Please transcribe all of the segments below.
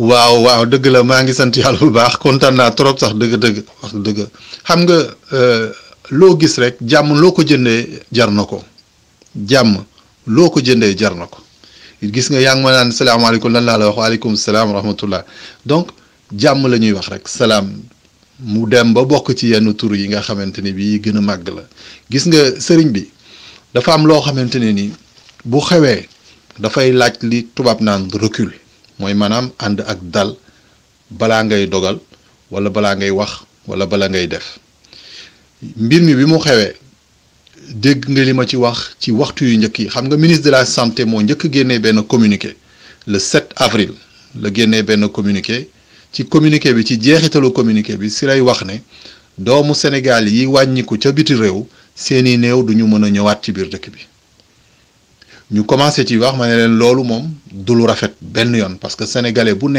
waaw waaw dëgg la maa ngi sant yàlla bu baax kontaan naa trop sax dëgg-dëgg wax dëgg xam nga loo gis rek jàmm loo ko jëndee jar na ko jàmm loo ko jëndee jar na ko gis nga yaa ngi ma naan salaamaaleykum lan laa la wax waaleykum salaam wa rahmatullah donc jàmm la ñuy wax rek salaam mu dem ba bokk ci yenn tur yi nga xamante ni bii gën a màgg la gis nga sëriñ bi dafa am loo xamante ne ni bu xewee dafay laaj li tubaab naan recul mooy maanaam ànd ak dal balaa ngay dogal wala balaa ngay wax wala bala ngay def mbir mi bi mu xewee dégg nga li ma ci wax ci waxtu yu njëkk yi xam nga ministre de la santé moo njëkk génnee benn communiqué le 7 avril la génnee benn communiqué ci communiqué bi ci jeexitalu communiqué bi si lay wax ne doomu Sénégal yi wàññiku ca biti réew seeni néew du ñu mën a ñëwaat ci biir dëkk bi ñu commencé ci wax ma ne leen loolu moom du lu rafet benn yoon parce que sénégalais bu ne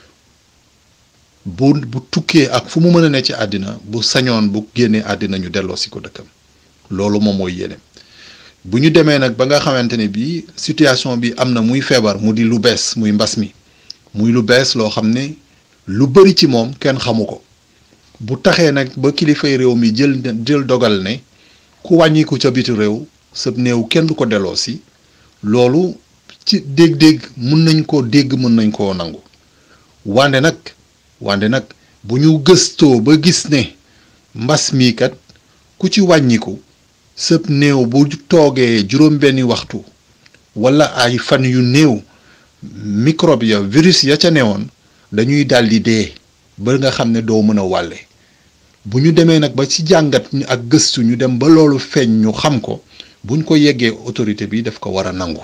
bu bu tukkee ak fu mu mën a ne ci àddina bu sañoon bu génnee àddina ñu delloo si ko dëkkam loolu moom mooy yéene bu ñu demee nag ba nga xamante ne bii situation bi am na muy feebar mu di lu bees muy mbas mi muy lu bees loo xam ne lu bëri ci moom kenn xamu ko bu taxee nag ba kilifay réew mi jël jël dogal ne ku wàññiku ca biti réew sa néew kenn du ko delloo si loolu ci dégg-dégg mun nañ koo dégg mën nañ koo nangu wande nag wande nag bu ñu gëstoo ba gis ne mbas mii kat ku ci wàññiku sëb néew bu toogee juróom-benni waxtu wala ay fan yu néew microbe ya virus ya ca newoon dañuy daldi dee ba nga xam ne doo mën a wàlle bu ñu demee nag ba ci jàngat ak gëstu ñu dem ba loolu feeñ ñu xam ko buñ ko yeggee autorité bi daf ko war a nangu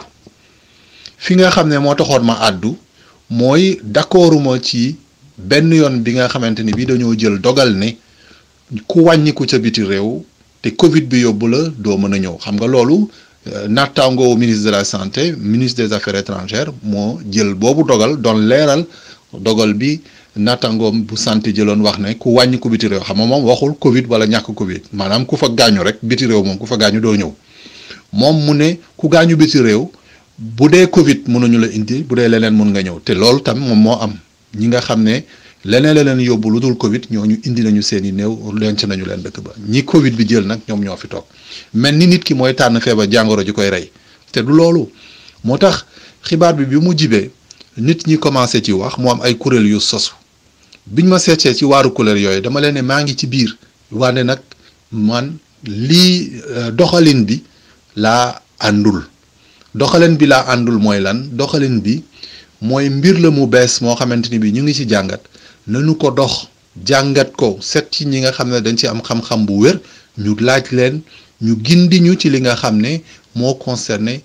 fi nga xam ne moo taxoon ma àddu mooy d'accorduma ci benn yoon bi nga xamante ni bi dañoo jël dogal ne ku wàññiku ca biti réew te Covid bi yóbbu la doo mën a ñëw xam nga loolu nattaangoo ministre de la santé ministre des affaires étrangères moo jël boobu dogal doon leeral dogal bi nattaangoom bu santé jëloon wax ne ku wàññiku biti réew xam nga moom waxul Covid wala ñàkk Covid maanaam ku fa gaañu rek biti réew moom ku fa gaañu doo ñëw moom mu ne ku gaañu biti réew bu dee Covid mënuñu la indi bu dee leneen mun nga ñëw te loolu tam moom moo am ñi nga xam ne. leneen la leen yóbbu lu dul Covid ñooñu indi nañu seen i néew lenc nañu leen dëkk ba ñi Covid bi jël nag ñoom ñoo fi toog mel ni nit ki mooy tànn feebar jàngoro ji koy rey te du loolu moo tax xibaar bi bi mu jibee nit ñi commencé ci wax mu am ay kuréel yu sosu biñ ma seetee ci waaru kuréel yooyu dama leen ne maa ngi ci biir wante nag man lii doxalin bi laa àndul doxalin bi laa àndul mooy lan doxalin bi mooy mbir la mu bees moo xamante ni bi ñu ngi ci jàngat. nañu ko dox jàngat ko set ci ñi nga xam ne dañ ci am xam-xam bu wér ñu laaj leen ñu gindi ñu ci li nga xam ne moo concerné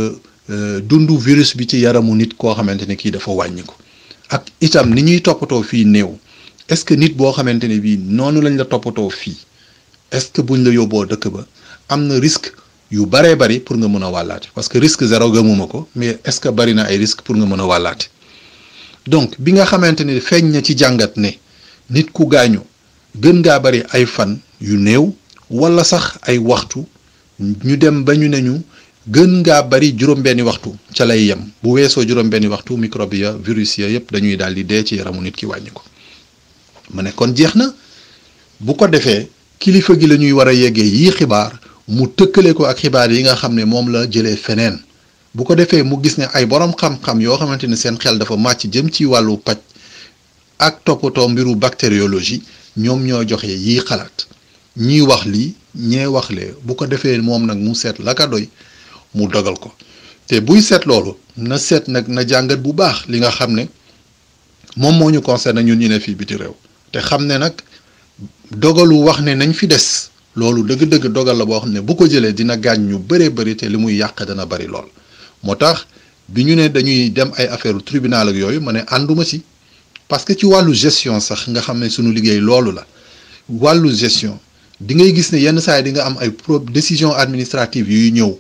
dundu virus bi ci yaramu nit koo xamante ne kii dafa wàññi ko ak itam ni ñuy toppatoo fii néew est-ce que nit boo xamante ne bii noonu lañ la toppatoo fii est-ce que buñ la yóbboo dëkk ba am na risque yu baree bari pour nga mën a wàllaate parce que risque zéro gëmuma ko mais est-ce que bari na ay risque pour nga mën a wàllaate donc bi nga xamante ni feeñ na ci jàngat ne nit ku gaañu gën ngaa bari ay fan yu néew wala sax ay waxtu ñu dem ba ñu ne ñu gën ngaa bari juróom-benni waxtu ca lay yem bu weesoo juróom-benni waxtu microbe ya virus ya yëpp dañuy daal di dee ci yaramu nit ki wàññi ko ma ne kon jeex na bu ko defee kilifa gi la ñuy war a yeggee yii xibaar mu tëkkale ko ak xibaar yi nga xam ne moom la jëlee feneen. bu ko defee mu gis ne ay borom xam-xam yoo xamante ne seen xel dafa màcc jëm ci wàllu paj ak toppatoo mbiru bactériologie ñoom ñoo joxe yii xalaat ñii wax lii ñee wax lee bu ko defee moom nag mu seet la ka doy mu dogal ko te buy seet loolu na seet nag na jàngat bu baax li nga xam ne moom moo ñu concerné ñun ñu ne fii biti réew te xam ne nag dogalu wax ne nañ fi des loolu dëgg-dëgg dogal la boo xam ne bu ko jëlee dina gaañ ñu bëree bëri te li muy yàq dana bari lool. moo tax bi ñu ne dañuy dem ay affaire tribunal ak yooyu ma ne ànduma ci parce que ci wàllu gestion sax nga xam ne sunu liggéey loolu la wàllu gestion di ngay gis ne yenn saa yi di nga am ay pro décision administrative yuy ñëw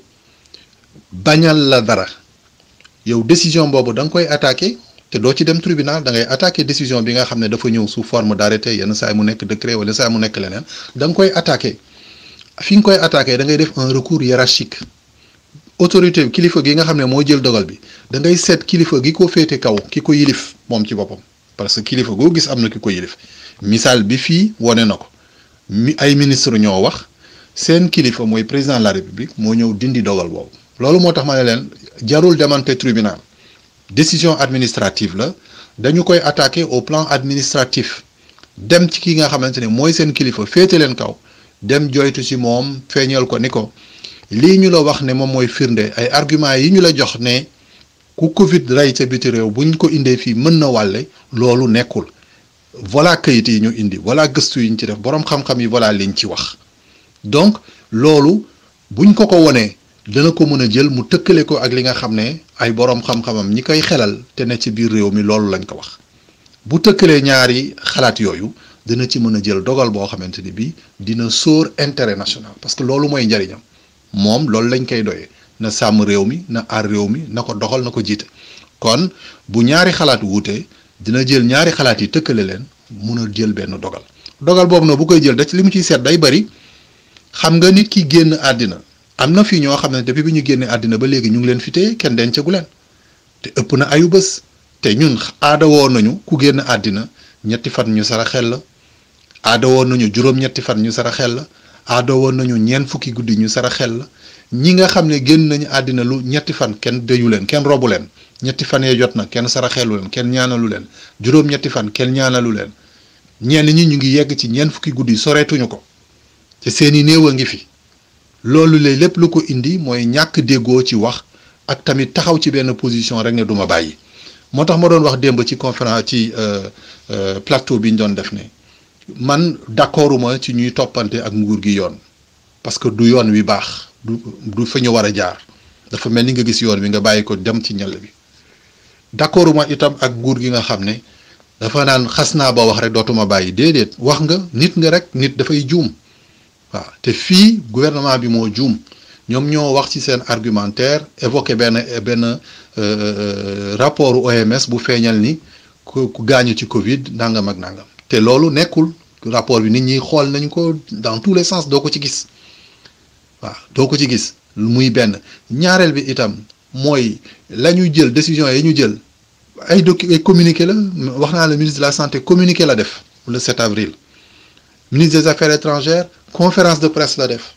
bañal la dara yow décision boobu da nga koy attaqué te doo ci dem tribunal da ngay attaqué décision bi nga xam ne dafa ñëw sous forme d'arrêté yenn saa yi mu nekk décret wala saa yi mu nekk leneen da nga koy attaqué fi nga koy attaqué da ngay def un recours hiérarchique autorité kilifa gi nga xam ne moo jël dogal bi da ngay seet kilifa gi ko féete kaw ki ko yilif moom ci boppam parce que kilifa goo gis am na ki ko yilif misaal bi fii wane na ko mi ay ministre ñoo wax seen kilifa mooy président de la république moo ñëw dindi dogal boobu loolu moo tax ma ne leen jarul demante tribunal décision administrative la dañu koy attaquer au plan administratif dem ci ki nga xamante ne mooy seen kilifa féete leen kaw dem joytu ci moom feeñal ko ni ko lii ñu la wax ne moom mooy firnde ay argument yi ñu la jox ne ku Covid rey ca biti réew buñ ko indee fii mën na wàlle loolu nekkul voilà kayit yi ñu indi voilà gëstu yi ñu ci def boroom xam-xam yi voilà liñ ci wax donc loolu buñ ko ko wonee dana ko mën a jël mu tëkkale ko ak li nga xam ne ay boroom xam-xamam ñi koy xelal te ne ci biir réew mi loolu lañ ko wax bu tëkkalee ñaari xalaat yooyu dina ci mën a jël dogal boo xamante ni bii dina sóor intérêt national parce que loolu mooy njariñam moom loolu lañ koy doyee na sàmm réew mi na aar réew mi na ko doxal na ko jiite kon bu ñaari xalaat wuute dina jël ñaari xalaat yi tëkkale leen mun a jël benn dogal dogal boobu nag bu koy jël da ci li mu ciy seet day bari xam nga nit ki génn àddina am na fii ñoo xam ne depuis bi ñu génnee àddina ba léegi ñu ngi leen fi téye kenn dencagu leen te ëpp na ayu bés te ñun aada woon nañu ku génn àddina ñetti fan ñu sara xel la aada woon nañu juróom-ñetti fan ñu sara xel la aada woon nañu ñeent fukki guddi ñu sara xel la ñi nga xam ne génn nañu àddina lu ñetti fan kenn dëyu leen kenn robu leen ñetti fan yee jot na kenn sara xelu leen kenn ñaanalu leen juróom-ñetti fan kenn ñaanalu leen ñenn ñi ñu ngi yegg ci ñeent fukki guddi soreetuñu ko te seeni néew a ngi fi loolu lay lépp lu ko indi mooy ñàkk déggoo ci wax ak tamit taxaw ci benn position rek ne duma bàyyi moo tax ma doon wax démb ci conférence ci plateau bi ñu doon def ne man d'accorduma ci ñuy toppante ak nguur gi yoon parce que du yoon wi baax du du fa ñu war a jaar dafa mel ni nga gis yoon wi nga bàyyi ko dem ci ñal bi d'accorduma itam ak nguur gi nga xam ne dafa naan xas naa ba wax rek dootuma bàyyi déedéet wax nga nit nga rek nit dafay juum waaw te fii gouvernement bi moo juum ñoom ñoo wax ci seen argumentaire évoqué benn benn rapport OMS bu feeñal ni ku ku gaañu ci Covid nangam ak nangam te loolu nekkul rapport bi nit ñi xool nañ ko dans tous les sens doo ko ci gis waaw doo ko ci gis muy benn ñaareel bi itam mooy la ñu jël décision yi ñu jël ay docu ay communiqué la wax naa la ministre de la santé communiqué la def le 7 avril ministre des affaires étrangères conférence de presse la def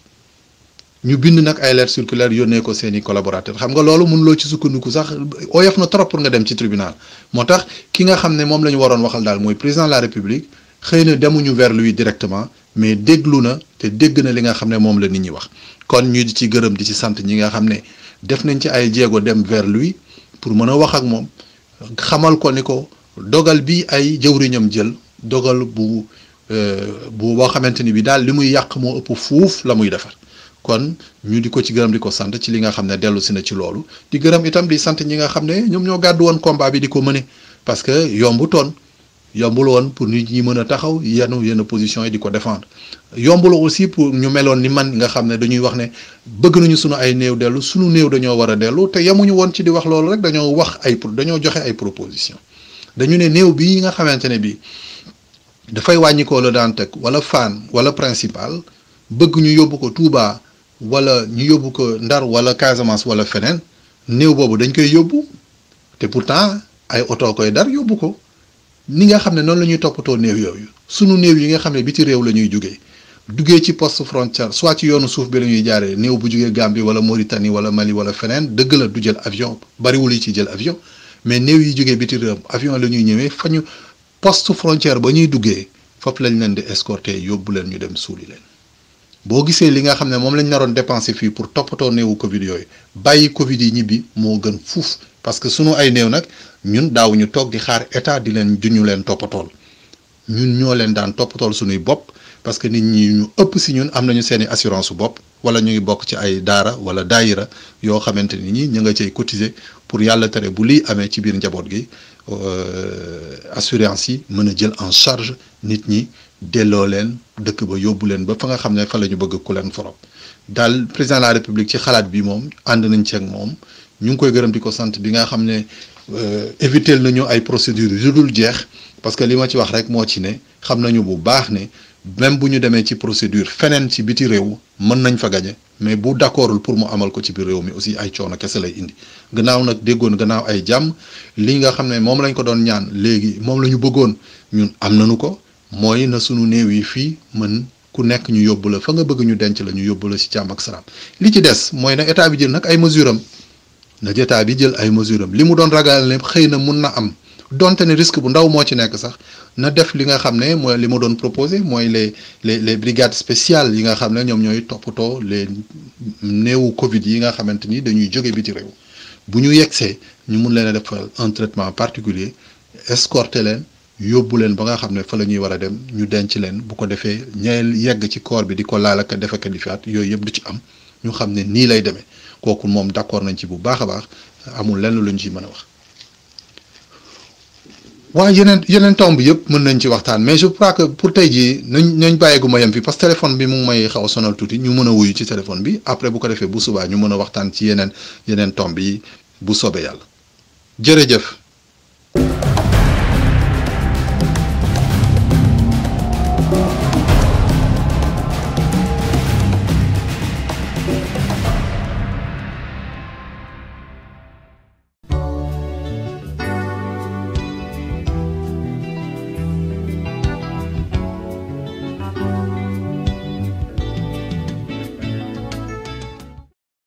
ñu bind nag ay lettres circulaires yónnee ko seeni collaborateurs xam nga loolu mënuloo ci sukkandiku sax oyof na trop pour nga dem ci tribunal moo tax ki nga xam ne moom la ñu waroon waxal daal mooy président de la république xëy na demuñu vers lui directement mais déglu na te dégg na li nga xam ne moom la nit ñi wax kon ñu di ci gërëm di ci sant ñi nga xam ne def nañ ci ay jéego dem vers lui pour mën a wax ak moom xamal ko ni ko dogal bi ay jëwriñam jël dogal bu bu boo xamante ni bi daal li muy yàq moo ëpp fuuf la muy defar kon ñu di ko ci gërëm di ko sant ci li nga xam ne dellu si na ci loolu di gërëm itam di sant ñi nga xam ne ñoom ñoo gàddu woon combat bi di ko mëne parce que yombu toon yombul woon pour nit ñi mën a taxaw yenn yenn position yi di ko défendre yombul aussi pour ñu meloon ni man nga xam ne dañuy wax ne bëgg nañu sunu ay néew dellu sunu néew dañoo war a dellu te yemuñu woon ci di wax loolu rek dañoo wax ay dañoo joxe ay proposition dañu ne néew bii nga xamante ne bii dafay wàññikoo la daan teg wala Fann wala principal bëgg ñu yóbbu ko Touba wala ñu yóbbu ko Ndar wala Casamance wala feneen néew boobu dañ koy yóbbu te pourtant ay oto koy dar yóbbu ko ni nga xam ne noonu la ñuy toppatoo néew yooyu sunu néew yi nga xam ne biti réew la ñuy jugee duggee ci poste frontière soit ci yoonu suuf bi la ñuy jaaree néew bu jugee Gambie wala Mauritanie wala Mali wala feneen dëgg la du jël avion bariwul yi ci jël avion mais néew yi jugee biti réew avion la ñuy ñëwee fa ñu poste frontière ba ñuy duggee foofu lañ leen di escorter yóbbu leen ñu dem suuli leen boo gisee li nga xam ne moom lañ naroon dépenser fii pour toppatoo néewu Covid yooyu bàyyi Covid yi ñibbi moo gën fuuf parce que sunu ay néew nag ñun daawuñu toog di xaar état di leen juñu leen toppatool ñun ñoo leen daan toppatool sunuy bopp parce que nit ñi ñu ëpp si ñun am nañu seeni assurance su bopp wala ñu ngi bokk ci ay daara wala daayira yoo xamante ni ñi ñu nga cay cotiser pour yàlla tere bu lii amee ci biir njaboot gi assurance yi mën a jël en charge nit ñi delloo leen dëkk ba yóbbu leen ba fa nga xam ne fa la ñu bëgg ku leen forop daal président de la république ci xalaat bi moom ànd nañ ci ak moom ñu ngi koy gërëm di ko sant bi nga xam ne éviter nañu ay procédures yu dul jeex parce que li ma ci wax rek moo ci ne xam nañu bu baax ne même bu ñu demee ci procédure feneen ci biti réew mën nañ fa gañe mais bu d'accordul pour mu amal ko ci biir réew mi aussi ay coono kese lay indi gannaaw nag déggoon gannaaw ay jàmm li nga xam ne moom lañ ko doon ñaan léegi moom la ñu bëggoon ñun am nañu ko mooy na sunu néew yi fii mën ku nekk ñu yóbbu la fa nga bëgg ñu denc la ñu yóbbu la ci jàmm ak salaam li ci des mooy na état bi jël nag ay mesures am na état bi jël ay mesures am li mu doon ragal ne xëy na mun na am donte ne risque bu ndaw moo ci nekk sax na def li nga xam ne mooy li ma doon proposé mooy les les les brigades spéciales yi nga xam ne ñoom ñooy toppatoo les néewu Covid yi nga xamante ni dañuy jóge biti réew bu ñu yegsee ñu mun leen a defal un traitement particulier escorter leen yóbbu leen ba nga xam ne fa la ñuy war a dem ñu denc leen bu ko defee ñeel yegg ci corps bi di ko laal ak defe di faat yooyu yëpp du ci am ñu xam ne nii lay demee kooku moom d'accord nañ ci bu baax a baax amul lenn luñ ci mën a wax. waaw yeneen yeneen tomb yëpp mën nañ ci waxtaan mais je crois que pour tey jii nañ nañ bàyyeegu ma yem fi parce que téléphone bi mu ngi may xaw a sonal tuuti ñu mën a wuyu ci téléphone bi après bu ko defee bu subaa ñu mën a waxtaan ci yeneen yeneen tomb yi bu soobee yàlla jërëjëf.